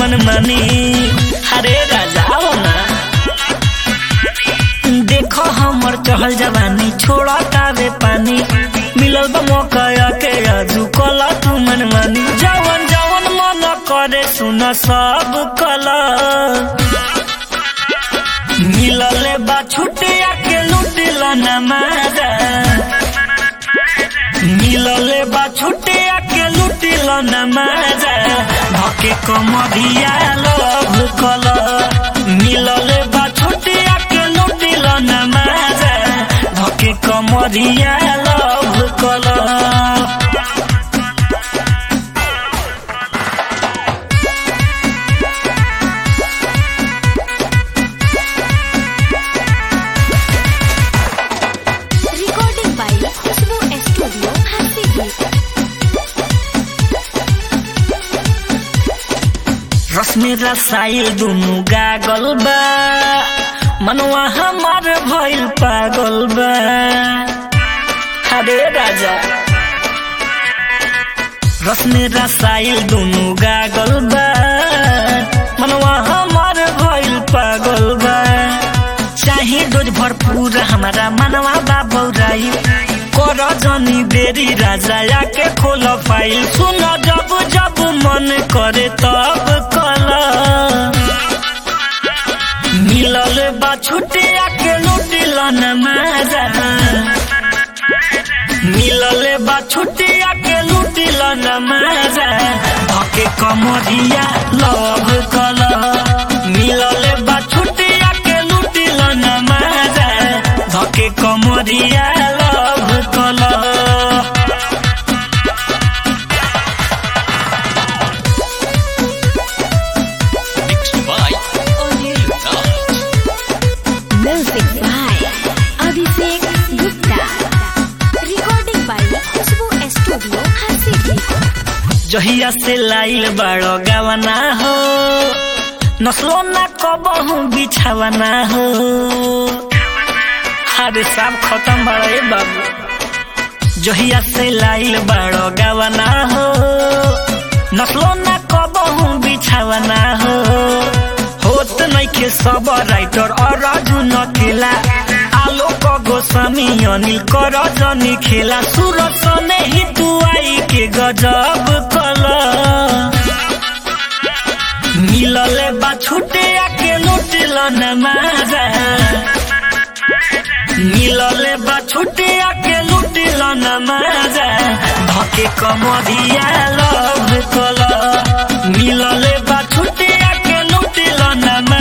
मन मानी अरे राजा आओ ना देखो हमर चहल जवानी छोड़ा तावे पानी मिलल बा मौका के आजू कला तू मन मानी जवन जवन मन करे सुन सब कला मिलल बा छुटिया के लुटिल न मारा मिलल बा छुटिया के लुटिल न मारा धके कमरिया लभ कल मिलल बा छुटिया के लुटिल न मारा धके कमरिया लभ कल Recording by Khushbu Studio, Hasidwip. रश्मि रसाइल दुनु गागल बा मनवा हमार भइल पागल बा अरे राजा रश्मि रसाइल दुनु गागल बा मनवा हमार भइल पागल बा चाहे डोज भरपूर हमारा मनवा बा बौराई कर जनी देरी राजा आके खोल फाइल सुन जब जब मन करे तब कल मिलल बा छुटिया के लुटिल न मारा मिलल बा छुटिया के लुटिल न मारा धके कमरिया लव कल मिलल बा छुटिया के लुटिल न मारा धके कमरिया लव कल Music by Abhishek Gupta. Recording by Khushbu Studio, Hasidwip. जहिया से लाइल बड़ो गवना हो नस्लो ना कबहू बिछावना हो अरे सब खत्म बड़े बाबू जहिया से लाइल बड़ो गवना हो नस्लो ना कबहू बिछावना हो होत नइखे सब राइटर और राजू नकेला आलोक गोस्वामी अनिल कर जनी खेला सूरज सने ही तू आई के गजब कला मिलल बा छुटे के लुटिल न मारा मिलल बा छुटे के लुटिल न मारा धके कमरिया लव कल मिलल बा छुटे के लुटिल न